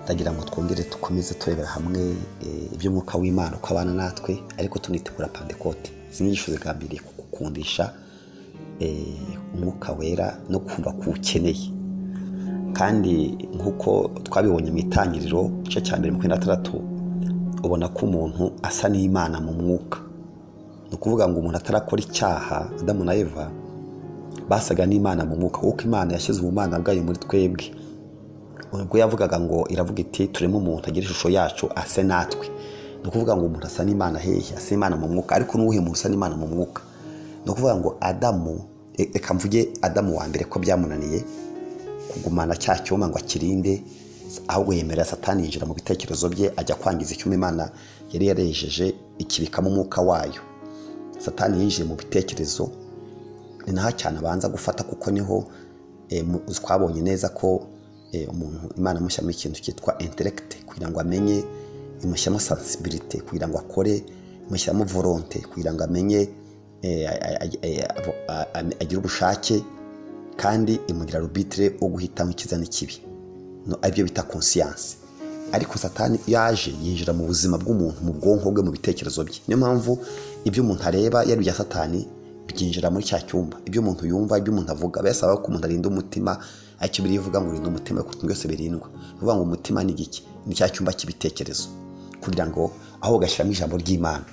ndagira ngo twongere dukomeze turebera hamwe iby'umwuka w'imana uko abana natwe ariko tunitegura pandekote izi nyigisho zigambiriye kugukundisha umwuka wera no kumva ko uwukeneye kandi nk'uko twabibonye mu itangiriro igice cya mbere makumyabiri na gatandatu ubona ko umuntu asa n'imana mu mwuka ni ukuvuga ngo umuntu atarakora icyaha adamu na eva basaga n'imana mu mwuka kuko imana yashyize ubumana bwayo muri twebwe ubwo yavugaga ngo iravuga iti turimo umuntu agira ishusho yacu ase natwe ni ukuvuga ngo umuntu asa n'imana hehe asa n'imana mu mwuka ariko n'uwuhe muntu usa n'imana mu mwuka ni ukuvuga ngo adamu reka mvuge adamu wa mbere ko byamunaniye kugumana cya cyuma ngo akirinde ahubwo yemerera satani yinjira mu bitekerezo bye ajya kwangiza icyuma imana yari yarejeje ikibikamo umwuka wayo satani yinjiye mu bitekerezo ni naho cyane abanza gufata kuko niho twabonye neza ko umuntu imana imushyiramo ikintu cyitwa interegite kugira ngo amenye imushyiramo sansibilite kugira ngo akore imushyiramo voronte kugira ngo amenye agire ubushake kandi imugira rubitire wo guhitamo icyiza n'ikibi aribyo bita konsiyanse ariko satani yaje yinjira mu buzima bw'umuntu mu bwonko bwe mu bitekerezo bye niyo mpamvu ibyo umuntu areba yari ibya satani byinjira muri cya cyumba ibyo umuntu yumva ibyo umuntu avuga bayasaba ko umuntu arinda umutima aricyo biri ivuga ngo rinda umutima ariko byose birindwa bivuga ngo umutima ni igiki ni cya cyumba cy'ibitekerezo kugira ngo aho ugashyiramo ijambo ry'imana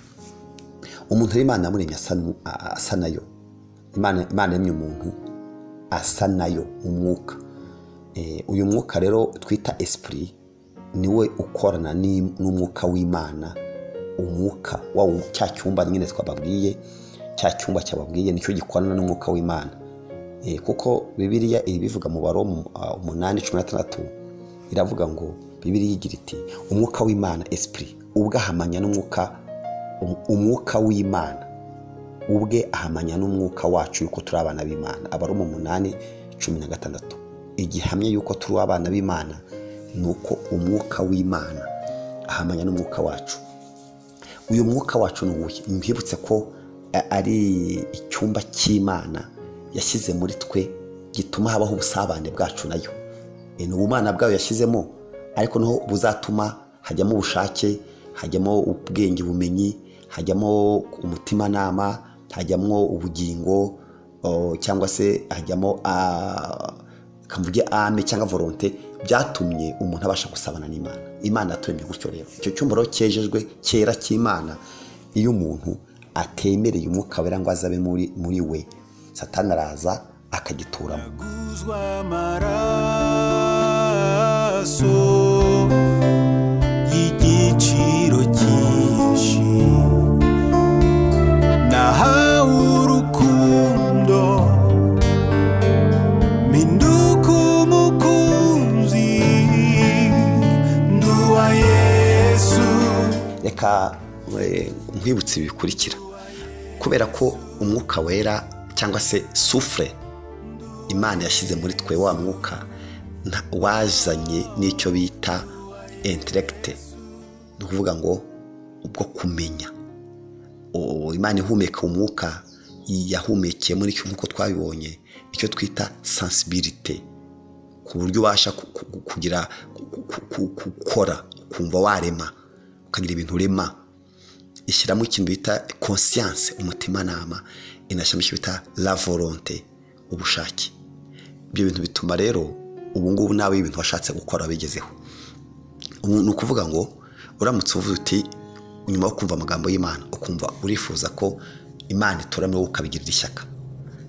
umuntu rero imana yamuremye asa nayo imana yamye umuntu asa nayo umwuka uyu mwuka rero twita esipuri niwe ukorana n'umwuka w'imana umwuka wa cya cyumba nyine twababwiye cya cyumba cyababwiye nicyo gikorana n'umwuka w'imana kuko bibiriya ibivuga mu baro umunani cumi na tandatu iravuga ngo bibiriya igira iti umwuka w'imana esipuri ubwe ahamanya n'umwuka umwuka w'imana ubwe ahamanya n'umwuka wacu yuko turi abana b'imana abari mu munani cumi na gatandatu igihamya yuko turi abana b'imana ni uko umwuka w'imana ahamanya n'umwuka wacu uyu mwuka wacu ni uwuhe mwibutse ko ari icyumba cy'imana yashyize muri twe gituma habaho ubusabane bwacu nayo ni ubumana bwayo yashyizemo ariko niho buzatuma hajyamo ubushake hajyamo ubwenge bumenyi hajyamo umutimanama hajyamo ubugingo cyangwa se hajyamo kavuge ame cyangwa volonte byatumye umuntu abasha gusabana n'imana imana yaturemye gutyo rero icyo cyumba rero cyejejwe cyera cy'imana iyo umuntu atemereye umwuka wera ngo azabe muri we satana araza akagituramo amaraso y'igiciro cyinshi nahawe urukundo minduka umukunzi nduwa yesu reka nkwibutsa ibikurikira kubera ko umwuka wera cyangwa se sufure imana yashyize muri twe wa mwuka wazanye n'icyo bita interegite ni ukuvuga ngo ubwo kumenya imana ihumeka umwuka yahumekeye muri cyo nk'uko twabibonye icyo twita sansibirite ku buryo ubasha kugira gukora ukumva warema ukagira ibintu urema ishyiramo ikintu bita konsiyanse umutimanama inashyiramo ikintu bita la volonte ubushake ibyo bintu bituma rero ubu ngubu nawe ibintu washatse gukora wabigezeho ni ukuvuga ngo uramutse uvuze uti nyuma yo kumva amagambo y'imana ukumva urifuza ko imana ituramo wowe ukabigirira ishyaka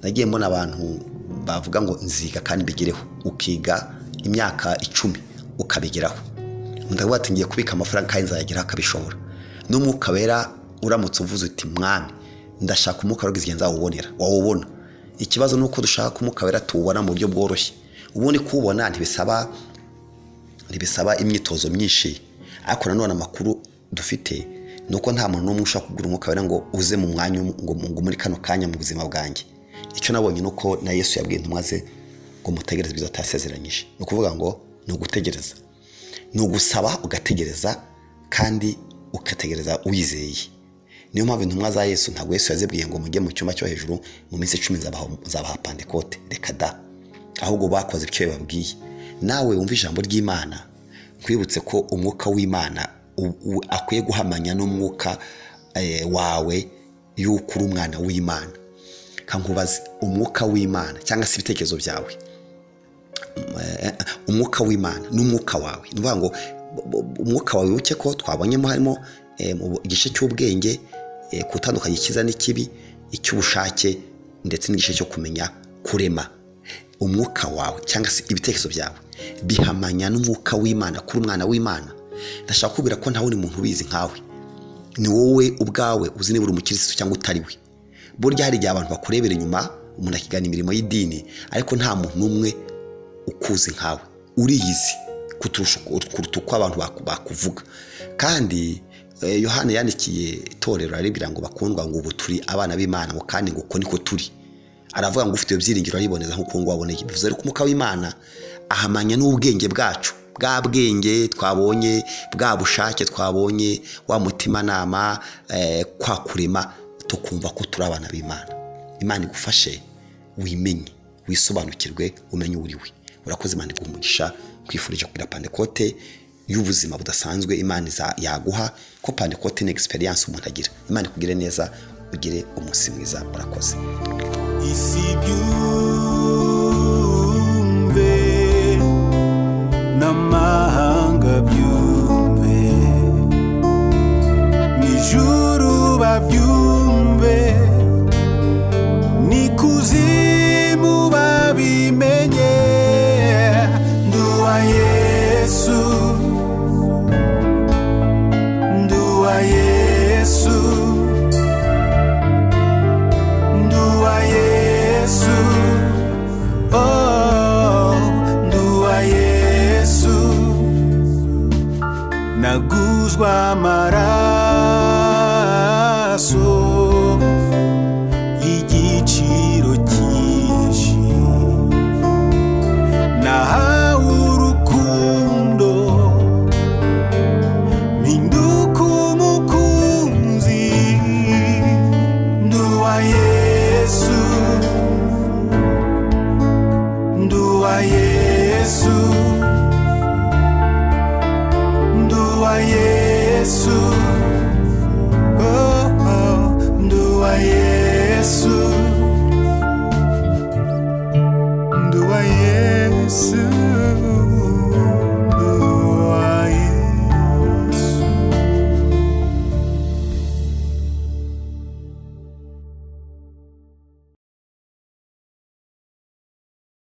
nagiye mbona abantu bavuga ngo nziga kandi mbigereho ukiga imyaka icumi ukabigeraho ndavuga ati ngiye kubika amafaranga kandi nzayageraho akabishobora n'umwuka wera uramutse uvuze uti mwami ndashaka umwuka wera igihe nzawubonera wawubona ikibazo ni uko dushaka umwuka wera tuwubona mu buryo bworoshye ubundi kuwubona ntibisaba ntibisaba imyitozo myinshi ariko nanone amakuru dufite ni uko nta muntu n'umwe ushaka kugura umwuka wera ngo uze mu mwanya ngo muri kano kanya mu buzima bwanjye icyo nabonye ni uko na yesu yabwiye intumwa ze ngo mutegereze ibyo atasezeranyije ni ukuvuga ngo ni ugutegereza ni ugusaba ugategereza kandi ugategereza wizeye niyo mpamvu intumwa za yesu ntabwo yesu yazibwiye ngo mujye mu cyumba cyo hejuru mu minsi icumi nzabaha pandekote reka da ahubwo bakoze icyo bababwiye nawe wumva ijambo ry'imana twibutse ko umwuka w'imana akwiye guhamanya n'umwuka wawe y'uko uri umwana w'imana kankubaze umwuka w'imana cyangwa se ibitekerezo byawe umwuka w'imana n'umwuka wawe ni ukuvuga ngo umwuka wawe wibuke ko twabonyemo harimo igice cy'ubwenge gutandukanya icyiza n'ikibi icy'ubushake ndetse n'igice cyo kumenya kurema umwuka wawe cyangwa se ibitekerezo byawe bihamanya n'umwuka w'imana kuri umwana w'imana ndashaka kubwira ko nta wundi muntu ubizi nkawe ni wowe ubwawe uzi niba uri umukirisitu cyangwa utari we burya hari igihe abantu bakurebera inyuma umuntu akigana imirimo y'idini ariko nta muntu n'umwe ukuzi nkawe uriyizi kuruta uko abantu bakuvuga kandi yohani yandikiye itorero aribwira ngo bakundwa ngo ubu turi abana b'imana ngo kandi ngo uko niko turi aravuga ngo ufite ibyo byiringiro ariboneza nk'uko ngubu aboneye bivuze ariko umwuka w'imana ahamanya n'ubwenge bwacu bwa bwenge twabonye bwa bushake twabonye wa mutimanama kwa kurema tukumva ko turi abana b'imana imana igufashe wimenye wisobanukirwe umenye uri we urakoze imana umugisha kwifurije kugira pandekote y'ubuzima budasanzwe imana yaguha ko pandekote ni egisperiyanse umuntu agira imana ikugire neza ugire umunsi mwiza urakoze isi byumve n'amahanga byumve n'ijuru babyumve